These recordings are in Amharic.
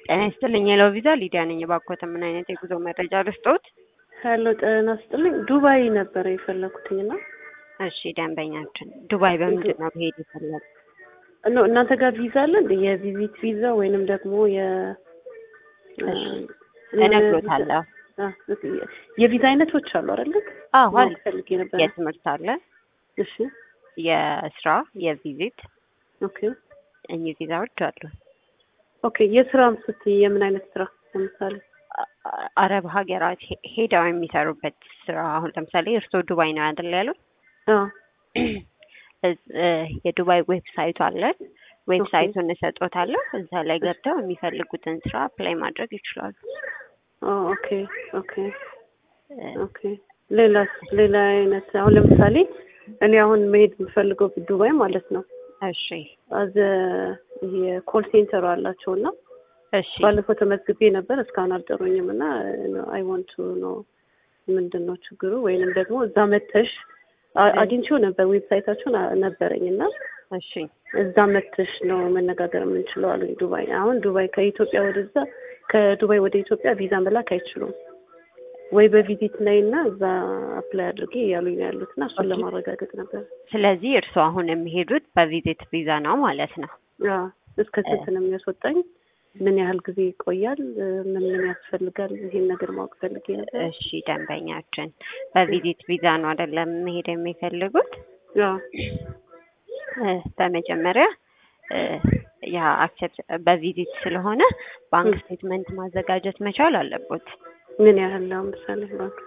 ጤና ይስጥልኝ የለው ቪዛ ሊዲያ ነኝ። እባክዎት ምን አይነት የጉዞ መረጃ ልስጥዎት? ሄሎ ጤና ይስጥልኝ። ዱባይ ነበረ የፈለኩትኝ እና እሺ ደንበኛችን ዱባይ በምንድን ነው መሄድ የፈለጉ? ኖ እናንተ ጋር ቪዛ አለ እንደ የቪዚት ቪዛ ወይንም ደግሞ የ እሺ፣ እነግሮታለሁ። አ፣ የቪዛ አይነቶች አሉ አይደለ? አዎ አለ። ማወቅ ፈልጌ ነበር። የትምህርት አለ፣ እሺ የስራ፣ የቪዚት ኦኬ እኚህ ቪዛዎች አሉ። ኦኬ የስራም ስትይ የምን አይነት ስራ ለምሳሌ? አ- አረብ ሀገራት ሄ- ሄደው የሚሰሩበት ስራ አሁን ለምሳሌ እርስዎ ዱባይ ነው አይደል ያሉት? አዎ እዝ- እ፣ የዱባይ ዌብሳይቱ አለን። ዌብሳይቱን እሰጦታለሁ። እዛ ላይ ገብተው የሚፈልጉትን ስራ አፕላይ ማድረግ ይችላሉ። ኦ፣ ኦኬ ኦኬ እ፣ ኦኬ ሌላስ ሌላ አይነት አሁን ለምሳሌ እኔ አሁን መሄድ የምፈልገው ዱባይ ማለት ነው። እሺ አዘ የኮል ሴንተሩ አላቸው እና እሺ ባለፈው ተመዝግቤ ነበር እስካሁን አልጠሩኝም እና አይ ዋንት ቱ ኖ ምንድን ነው ችግሩ ወይንም ደግሞ እዛ መተሽ አ- አግኝቼው ነበር ዌብሳይታቸውን አ- ነበረኝ እና እሺ እዛ መተሽ ነው መነጋገር የምንችለው አሉኝ ዱባይ አሁን ዱባይ ከኢትዮጵያ ወደዛ ከዱባይ ወደ ኢትዮጵያ ቪዛ መላክ አይችሉም ወይ በቪዚት ነይ እና እዛ አፕላይ አድርጌ እያሉኝ ነው ያሉት እና እሱን ኦኬ። ለማረጋገጥ ነበር ስለዚህ እርስዎ አሁን የሚሄዱት በቪዚት ቪዛ ነው ማለት ነው። አዎ እስከ ስንት ነው የሚያስወጣኝ ምን ያህል ጊዜ ይቆያል ምን ምን ያስፈልጋል ይሄን ነገር ማወቅ ፈልጌ ነበር እሺ ደንበኛችን በቪዚት ቪዛ ነው አይደለም መሄድ የሚፈልጉት? አዎ እ፣ በመጀመሪያ እ፣ ያ አክሰፕት በቪዚት ስለሆነ ባንክ ም። ስቴትመንት ማዘጋጀት መቻል አለቦት። ምን ያህል አሁን ምሳሌ ባንክ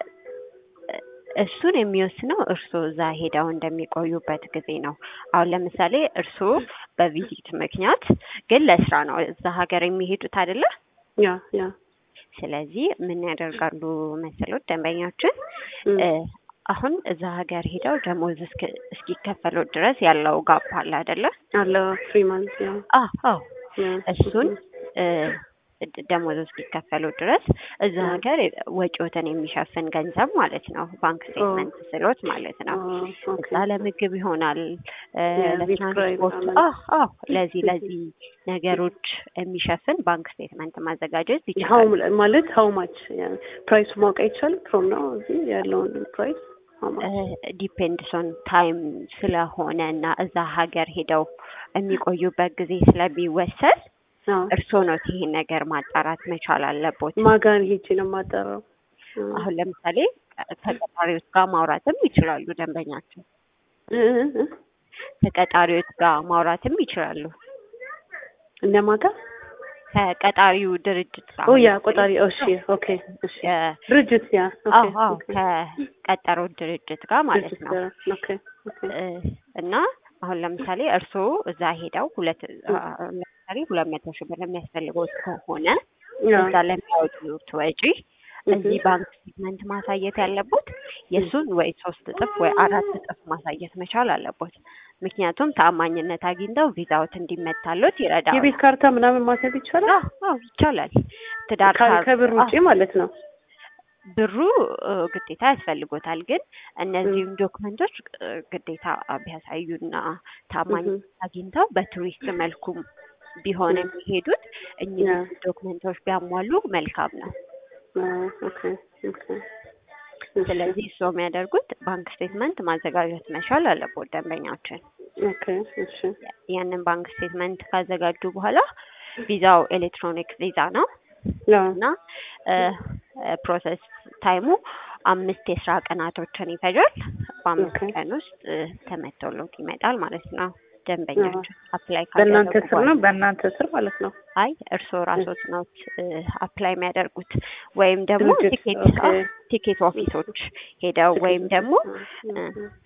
እሱን የሚወስነው እርስዎ እዛ ሄደው እንደሚቆዩበት ጊዜ ነው። አሁን ለምሳሌ እርስዎ በቪዚት ምክንያት ግን ለስራ ነው እዛ ሀገር የሚሄዱት አይደለ? ያ ያ ስለዚህ ምን ያደርጋሉ መሰሎት ደንበኛችን ም። እ፣ አሁን እዛ ሀገር ሄደው ደሞዝ እስኪ- እስኪከፈሉት ድረስ ያለው ጋፕ አለ አይደለ? አለ ፍሪ ማንት ያ አዎ አዎ ያ እሱን እ፣ ድ- ደሞዝ እስኪከፈሉ ድረስ እዛ ያ። ሀገር ወጪዎትን የሚሸፍን ገንዘብ ማለት ነው። ባንክ ስቴትመንት ስሎት ማለት ነው። ኦኬ እዛ ለምግብ ይሆናል እ፣ የቤት ኪራይ ለትራንስፖርት ምናምን። አዎ አዎ ለዚህ ለዚህ ነገሮች የሚሸፍን ባንክ ስቴትመንት ማዘጋጀት ሀው ይችላል። ማለት ሀው ማች ፕራይሱ ማወቅ አይቻልም ፍሮም ነው እዚህ ያለውን ፕራይስ ሀው ማች ዲፔንድስ ኦን ታይም ስለሆነ እና እዛ ሀገር ሄደው የሚቆዩበት ጊዜ ስለሚወሰን እርስዎ ነው ይሄን ነገር ማጣራት መቻል አለቦት። ማጋን ሄጄ ነው የማጠራው አሁን ለምሳሌ ተቀጣሪዎች ጋር ማውራትም ይችላሉ። ደንበኛቸው እ እ እ ተቀጣሪዎች ጋር ማውራትም ይችላሉ። እነማን ጋር ከቀጣሪው ድርጅት ጋር ኦ ያ ቆጣሪ እሺ ኦኬ እሺ የ- ድርጅት ያ ኦኬ አዎ አዎ ኦኬ ከቀጠረው ድርጅት ጋር ማለት ድርጅት ነው። ጋር ኦኬ ኦኬ እ፣ እና አሁን ለምሳሌ እርስዎ እዛ ሄደው ሁለት አ፣ ለምሳሌ ሁለት መቶ ሺህ ብር የሚያስፈልገው ከሆነ ያ እዛ ለሚያወጡት ወጪ እዚህ ባንክ ስቴትመንት ማሳየት ያለቦት የእሱን ወይ ሶስት እጥፍ ወይ አራት እጥፍ ማሳየት መቻል አለቦት። ምክንያቱም ተአማኝነት አግኝተው ቪዛዎት እንዲመታሎት ይረዳል። የቤት ካርታ ምናምን ማሰብ ይቻላል አዎ አዎ ይቻላል። ትዳር ከ- ካር- ከብር ውጪ አዎ፣ ማለት ነው ብሩ እ፣ ግዴታ ያስፈልጎታል። ግን እነዚህም ዶክመንቶች እ፣ ግዴታ ቢያሳዩና ታማኝነት አግኝተው በቱሪስት መልኩም ቢሆን ም። የሚሄዱት እኚህ ያ ዶክመንቶች ቢያሟሉ መልካም ነው። አ፣ ኦኬ ኦኬ ስለዚህ እሱ የሚያደርጉት ባንክ ስቴትመንት ማዘጋጀት መቻል አለበት ደንበኛችን። ኦኬ እሺ ያንን ባንክ ስቴትመንት ካዘጋጁ በኋላ ቪዛው ኤሌክትሮኒክ ቪዛ ነው ያ እና ፕሮሰስ ታይሙ አምስት የስራ ቀናቶችን ይፈጃል። በአምስት ኦኬ። ቀን ውስጥ እ፣ ተመቶሎት ይመጣል ማለት ነው። ደንበኛችን አፕላይ በእናንተ ካደረጉ ስር በኋላ ነው በእናንተ ስር ማለት ነው አይ እርስዎ ራስዎት ነው አፕላይ የሚያደርጉት ወይም ደግሞ ድርጅት፣ ቲኬት ኦኬ። አዎ፣ ቲኬት ኦፊሶች ሄደው ወይም ደግሞ እ፣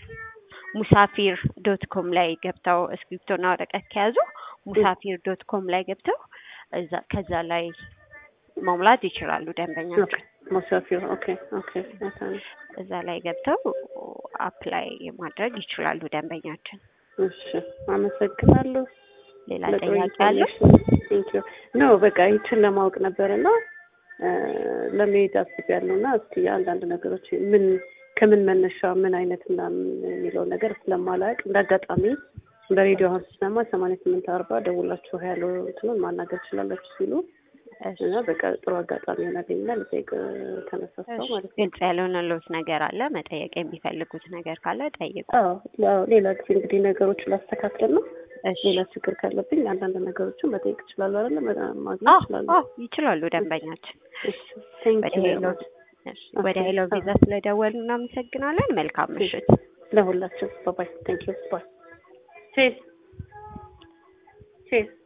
ሙሳፊር ዶት ኮም ላይ ገብተው እስክሪፕቶና ወረቀት ከያዙ ሙሳፊር ዶት ኮም ላይ ገብተው እዛ ከዛ ላይ መሙላት ይችላሉ ደንበኛቸው። ሙሳፊር ኦኬ ኦኬ ኦኬ እዛ ላይ ገብተው አፕላይ ማድረግ ይችላሉ ደንበኛችን። እሺ አመሰግናለሁ ሌላ ለጥሩ ጥያቄ አለ? ኢንፎርሜሽን ኖ በቃ ይችን ለማወቅ ነበርና እ፣ ለመሄድ አስቤያለሁ እና እስቲ አንዳንድ ነገሮች ምን ከምን መነሻ ምን አይነት ምናምን የሚለውን ነገር ስለማላውቅ እንደ አጋጣሚ በሬዲዮ አሁን ስሰማ ሰማንያ ስምንት አርባ ደውላችሁ ያለው እንትኑን ማናገር ትችላላችሁ ሲሉ እሺ። እና በቃ ጥሩ አጋጣሚ ይሆናልኝ እና ልጠይቅ ተነሳሳው እሺ፣ ማለት ነው። ግልጽ ያልሆነልዎት ነገር አለ መጠየቅ የሚፈልጉት ነገር ካለ ጠይቁ። አዎ አዎ፣ ሌላ ጊዜ እንግዲህ ነገሮችን ላስተካክል ነው። እሺ። ሌላ ችግር ካለብኝ አንዳንድ ነገሮችን መጠየቅ እችላለሁ አይደለ? መ- ማግኘት አዎ እችላለሁ። አዎ ይችላሉ ደንበኛችን። እሺ፣ ቴንክ ወደ ዩ ቬሪ ሄሎ ማች እሺ፣ ወደ ሄሎ ቪዛ ስለደወሉ እናመሰግናለን። መልካም ምሽት። ለሁላችን። ባይ ቴንክ ዩ ባይ ቼስ ቼስ